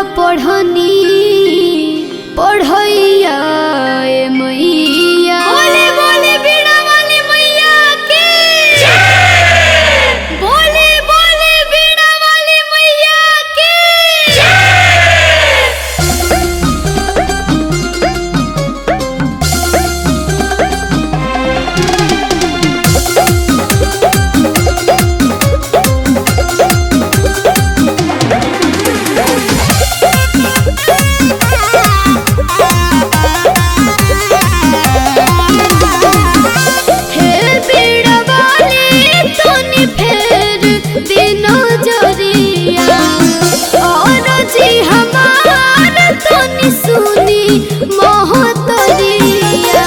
पढ़नी पढ़ैया ए मैया बोले बोले बीड़ा वाली मैया के बोले बोले बीड़ा वाली मैया के हे बीड़ा वाली तोनी फेर दिनो जरिया और जी हमार तोनी सुनी मोहतरिया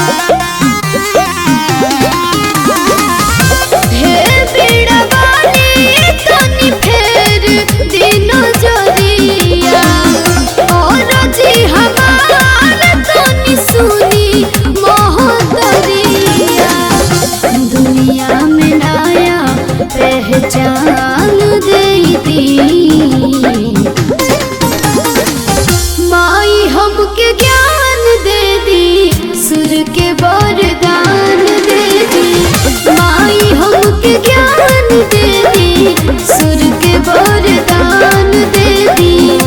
हे बीड़ा वाली तोनी फेर दिनो जरिया और जी हमार तोनी सुनी मोहतरिया दुनिया में नया पहचान देती माई हमके ज्ञान दे दी सुर के वरदान दे दी माई हमके ज्ञान दे दी सुर के वरदान दे दी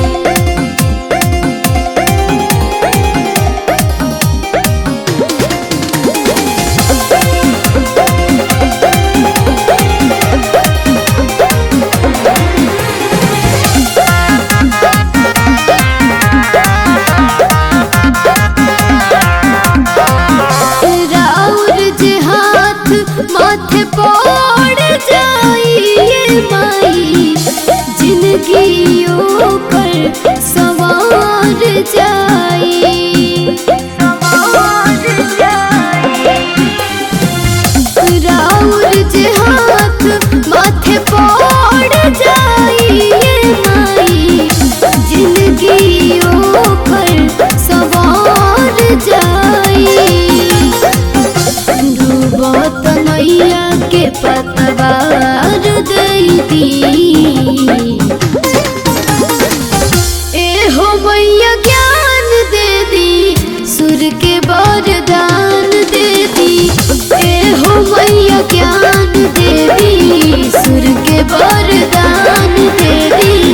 राउर जे हाथ माथे पड़ जाइए माई जिंदगी पर सवार जाई राउर जे हाथ माथे पड़ जाइए माई जिंदगी पर सवार जाई डूबत नैया के पतवार दी ए हो मैया ज्ञान दे दी सुर के वरदान दे दी ए हो मैया ज्ञान दे दी सुर के वरदान दे दी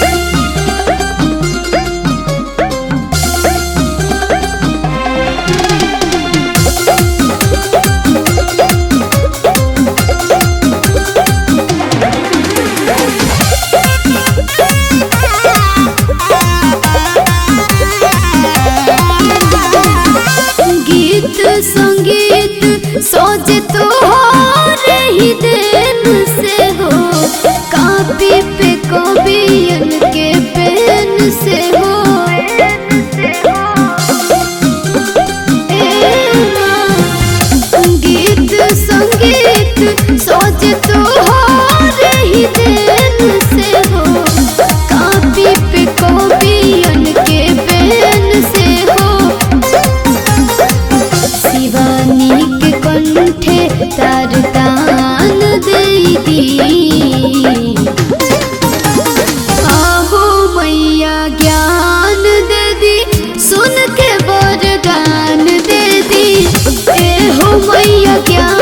गीत संगीत सोच तो ही देन से हो कापी पे कवियन के पेन से हो ए माँ, गीत संगीत सोच तो ही देन से हो कापी पे कवियन के पेन से हो शिवानी के कंठे तार तान दे दी आहो मैया ज्ञान दे दी सुन के वरदान दे दी ए हो मैया ज्ञान